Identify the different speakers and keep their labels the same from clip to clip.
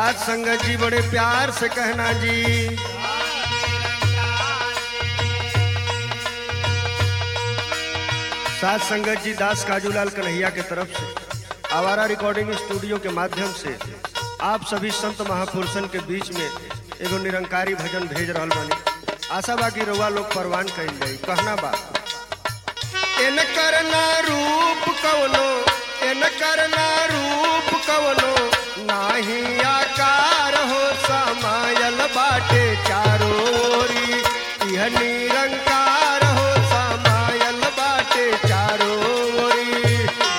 Speaker 1: साथ संगत जी बड़े प्यार से कहना जी साथ संगत जी दास काजूलाल कन्हैया के तरफ से आवारा रिकॉर्डिंग स्टूडियो के माध्यम से आप सभी संत महापुरुषन के बीच में एगो निरंकारी भजन भेज रहल बानी आशा बा कि रउआ लोग परवान कइल जाई कहना बा इन करना रूप कवनो इन करना रूप कवनो नाही आकार हो समायल बाटे चारो ओरी यह निरंकार हो समायल बाटे चारो ओरी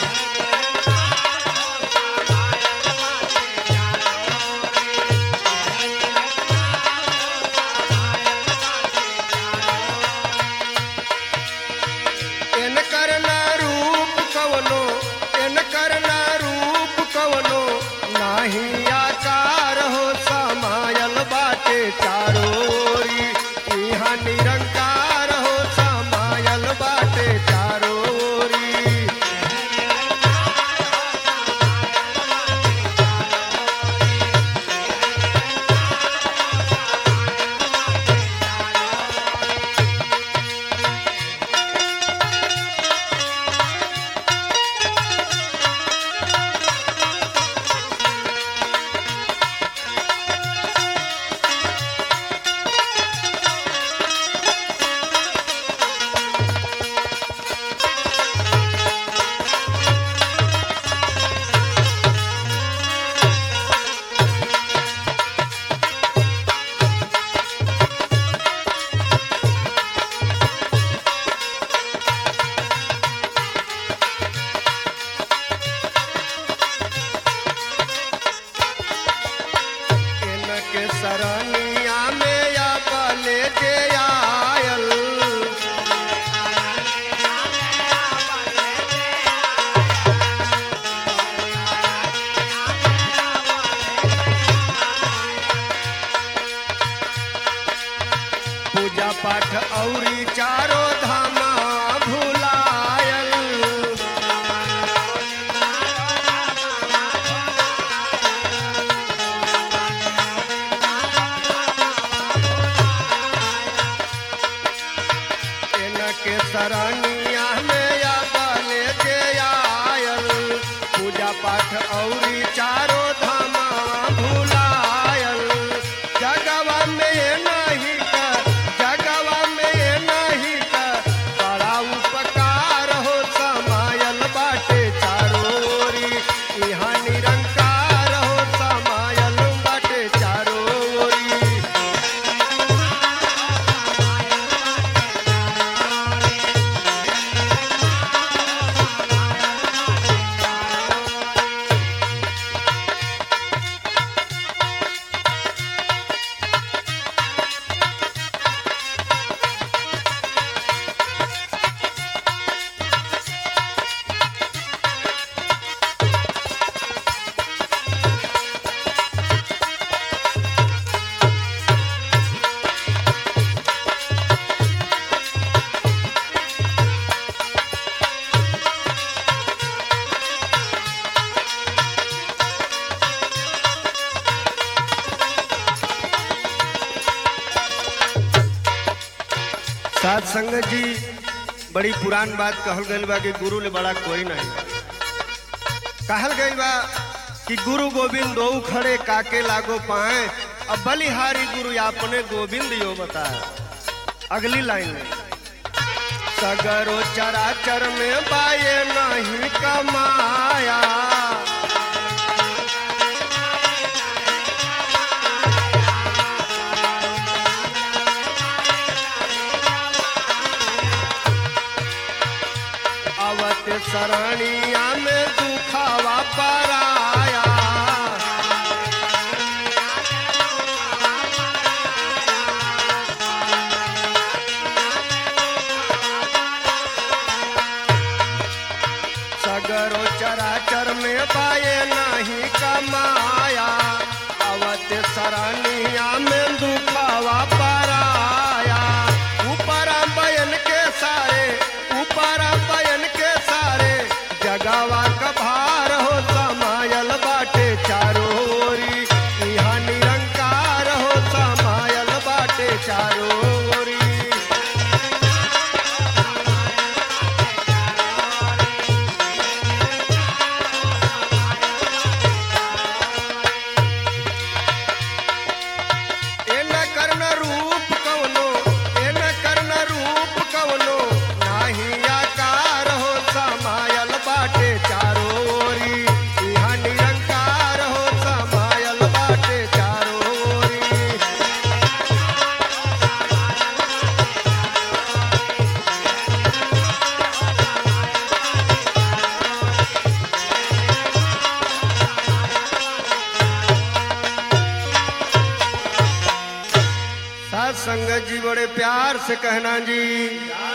Speaker 1: इन करना रूप कवनो इन करना रूप कवनो नाही आकार हो समायल बाटे चारो ओरी इहाँ निरंकार हो समायल बाटे चारो ओरी इनके सरनिया में या बले जे आयल पूजा पाठ औरी चारो धामा भुलायल इनके सरनिया में या बले जे आयल पूजा पाठ औरी चारो धामा भुलायल जगवा में ये नहीं कर जगवा में ये नहीं कर बड़ा उपकार हो समायल बाटे चारो ओरी यहाँ निरंकार हो समायल बाटे चारो ओरी साथ संगत जी बड़ी पुरान बात कहल गई बा कि गुरु ले बड़ा कोई नहीं कहल गई बा कि गुरु गोविंद दो खड़े काके लागो पाए अब बलिहारी गुरु अपने गोविंद यो बताए अगली लाइन में सगरो चराचर में बाये नहीं कमाया अवत सरनिया में दुखावा पराया सगरो चराचर में पाए नहीं कमाया अवत सरनिया में दुखावा पराया ऊपर बयन के सारे ऊपर बयन के सारे जगावा का भार हो समायल बाटे चारो ओरी इहा करना रूप कवनो ए न करना रूप कवनो नाही आकार हो समायल बाटे चारो ओरी इहाँ निरंकार हो समायल बाटे चारो ओरी सात संगत जी बड़े प्यार से कहना जी